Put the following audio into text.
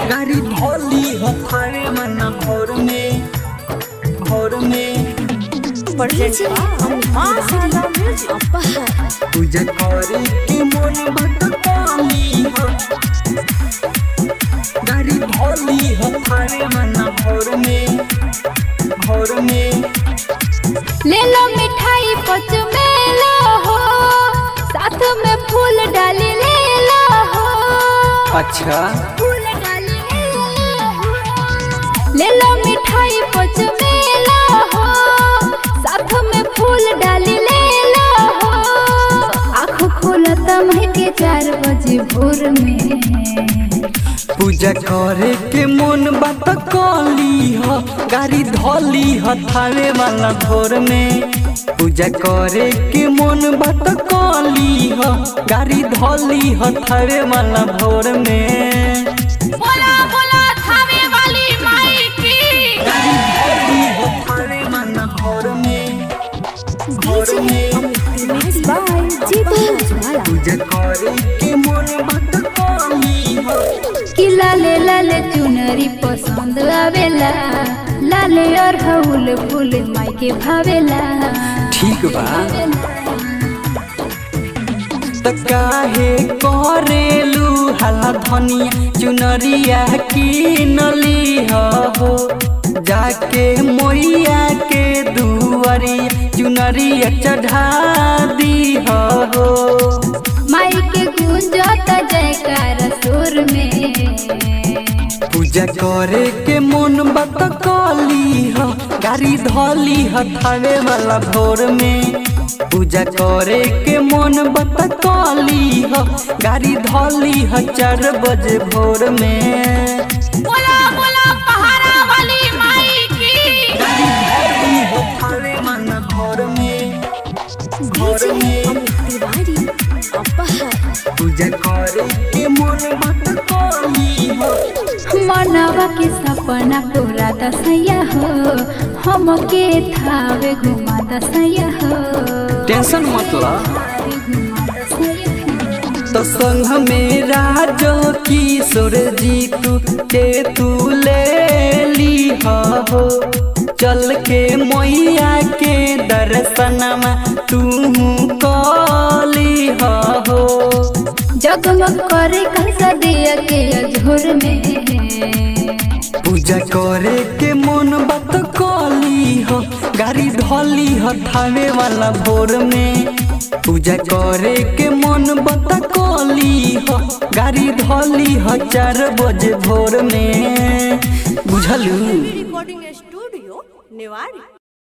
गाड़ी धोली हथारे मन भोर में भोर में पूजा करे के मन भटकाली हो गाड़ी धोली हथारे मन भोर में भोर में ले लो मिठाई पच में लो हो साथ में फूल डाली ले लो हो अच्छा फूल डाली ले लो हो। ले लो मिठाई पच में लो हो साथ में फूल डाली ले लो हो आँख खोलत महके चार बजे भोर में पूजा करे के मन बात कली ह गाड़ी धोली हथारे वाला भोर में पूजा करे के मन बात कली ह गाड़ी धोली हथारे वाला भोर में बोला बोला थावे वाली माई की गाड़ी धोली हथारे वाला भोर में भोर में पूजा करे के मन बात कली ह कि लाले लाले चुनरी पसंद आवेला लाले और हउल फूल माई के भावेला ठीक बा त काहे करेलू हला धनिया चुनरिया की नली हो जाके मोइया के दुआरिया चुनरिया चढ़ा दी हो माई के गूंजत जयकार सुर में पूजा करे के मन बत कली हो गाड़ी धोली हथावे वाला भोर में पूजा करे के मन बत कली हो गाड़ी धोली ह चार बजे भोर में बोला बोला पहाड़ा वाली माई की गाड़ी धोली हथावे वाला भोर में भोर में पूजा करे के मन बत कली हो मनवा के सपना पूरा दसैया हो हम के थावे घुमा दसैया हो टेंशन मत ला घुमा दसैया हो। तो संग में राजो किशोर जी तू के तू ले ली हो चल के मैया के दर्शनमा तू कली हो जगमग करे कैसा दिया के अझोर में पूजा करे के मन बात कली हो गाड़ी धोली हो थावे वाला भोर में पूजा करे के मन बात कली हो गाड़ी धोली हो चार बजे भोर में बुझलू रिकॉर्डिंग स्टूडियो नेवाड़ी